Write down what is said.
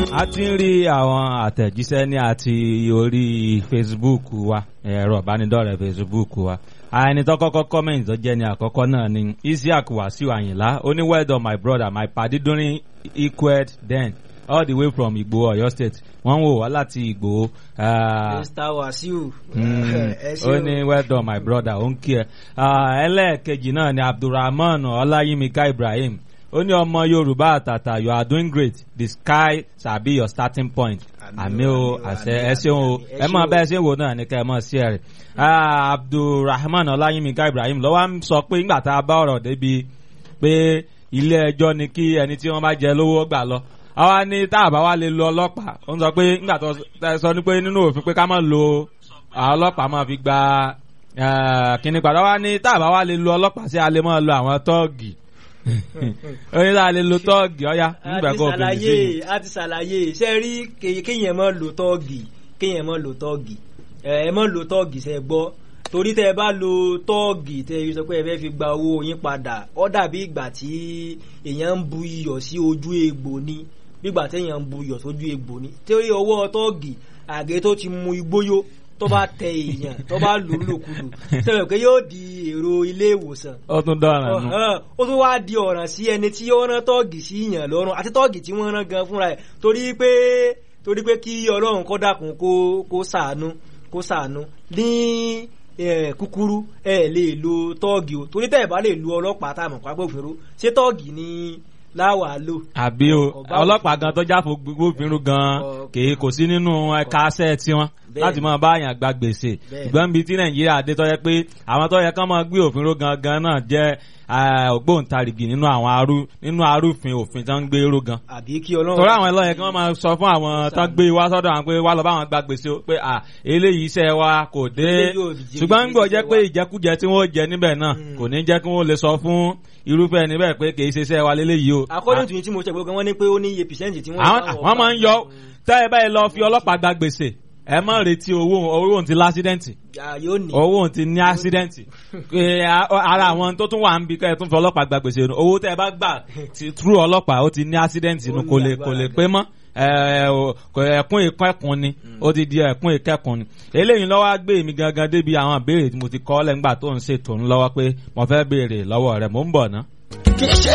a ti ń rí àwọn àtẹ̀jíṣẹ́ ní àti orí Facebook wa ẹ̀rọ ìbánidọ́rẹ̀ẹ́ Facebook wa ẹni tó kọ́kọ́ comment tó jẹ́ ní àkọ́kọ́ náà ni Isiaq Wasiu Ayinla ó ní well done my brother my padi during equed then all the way from Igbo Ọ̀yọ́ state wọ́n ń wò wá láti Igbo. Mr Wasiu. ó ní well done my brother ó ń kí ẹ. ẹlẹ́ẹ̀kejì náà ni Abdulrahman Ọláyímíká Ibrahim ó ní ọmọ yorùbá àtàtà you are doing great the sky shall be your starting point àmì o àṣẹ ẹ ṣeun o ẹ mọ bẹ́ẹ̀ ṣe ń wò náà ní ká ẹ mọ̀ sí ẹ rẹ̀ abdulrahman ọláyímíkà ibrahim lọ́wọ́ ń sọ pé ńgbà tá a bá ọ̀rọ̀ débi pé ilé ẹjọ́ ni kí ẹni tí wọ́n bá jẹ lówó gbà lọ àwa ní tá a bá wá lè lo ọlọ́pàá ó ń sọ pé ńgbà tó sọ ní pé nínú òfin pé ká má lo ọlọ́pàá máa fi gba kíní padà wá ní tá a bá wá lè lo ọlọ́pàá sí a lè máa lo àwọn tọ́ọ̀gì oyin la lè lo tọ́ọ̀gì ọ̀ya nígbà kó o fi ṣe a ti ṣàlàyé ṣe rí kéèyàn mọ́ lo tọ́ọ̀gì kéèyàn mọ́ lo tọ́ọ̀gì ẹ mọ́ lo tọ́ọ̀gì ṣe gbọ́ torí tẹ bá lo tọ́ọ̀gì tẹ sọ pé ẹ fẹ́ fi gba owó yín padà ó dàbí ìgbà tí èèyàn ń bu iyọ̀ sí ojú egbò ni bígbà téèyàn ń bu iyọ̀ sójú egbò ni torí ọwọ́ tọ́ọ̀gì àgé tó ti mu igbóyó tó bá tẹ èèyàn tó bá lù ú lòkulù sọ̀rọ̀ pé yóò di èrò ilé ìwòsàn. ó tún dọ̀ràn nù. ó tún wáá di ọ̀ràn sí ẹni tí ó rán tọ́ọ̀gì sí yàn lọ́rùn àti tọ́ọ̀gì tí wọ́n rán gan fúnra ẹ̀ torí pé torí pé kí ọlọ́run kó dákun kó kó sàánú kó sàánú ní kúkúrú ẹ lè lo tọ́ọ̀gì o torí tẹ́ ẹ bá lè lu ọlọ́pàá tá a mọ̀ pápá òfin ṣé tọ́ọ̀gì ni láwà lò. àbí o ọlọ́pàá gan tó jáfo gbófinró gan kì í kò sí nínú ẹ̀ka aṣẹ́ tiwọn láti máa bá àyàn gba gbèsè ìgbọ́n bíi tí nàìjíríà dé tó yẹ pé àwọn tó yẹ kán máa gbé òfin ró gangan náà jẹ́ ògbóǹtarìgì nínú àwọn arú nínú arúfin òfin tó ń gbé ró gan. àbí kí ọlọ́run. torí àwọn ẹlọ́yẹ kí wọ́n máa sọ fún àwọn tó gbé wá sọ́dọ̀ àwọn pé wá lọ bá àwọn gba gbèsè pé à eléyìí iṣẹ́ wa kò dé ṣùgbọ́n ń gbọ́ jẹ́ pé ìjẹkújẹ tí wọ́n jẹ níbẹ̀ náà kò ní jẹ́ kí wọ́n lè sọ fún irúfẹ́ ẹni bẹ́ẹ̀ pé kì í ṣe iṣẹ́ wa léléyìí o. according to yín tí mo ṣe gbogbo wọn ní pé ó ní iye percent tí wọ́n. àwọn máa ń yọ tẹ́ ẹ báyìí lọ fi ọlọ́pàá gba gbèsè ẹ má retí owó owó ti lásídẹ́ǹtì owó ti ní ásídẹ́ǹtì ara àwọn tó tún wà ń bi kẹ́ ẹ tún fi ọlọ́pàá gba gbèsè owó tẹ́ ẹ bá gbà through ọlọ́pàá ó ti ní ásídẹ́ǹtì inú kò lè kò lè pé mọ́ ẹ̀kún ìkẹ́kùn ni ó ti di ẹ̀kún ìkẹ́kùn ni eléyìí lọ́wọ́ gbé mi gangan débi àwọn ìbéèrè tí mo ti kọ́ lẹ́ngbà tó ń ṣètò ńlọ́wọ́ pé mo fẹ́ béèrè lọ́wọ́ rẹ̀ mò ń bọ̀ ná.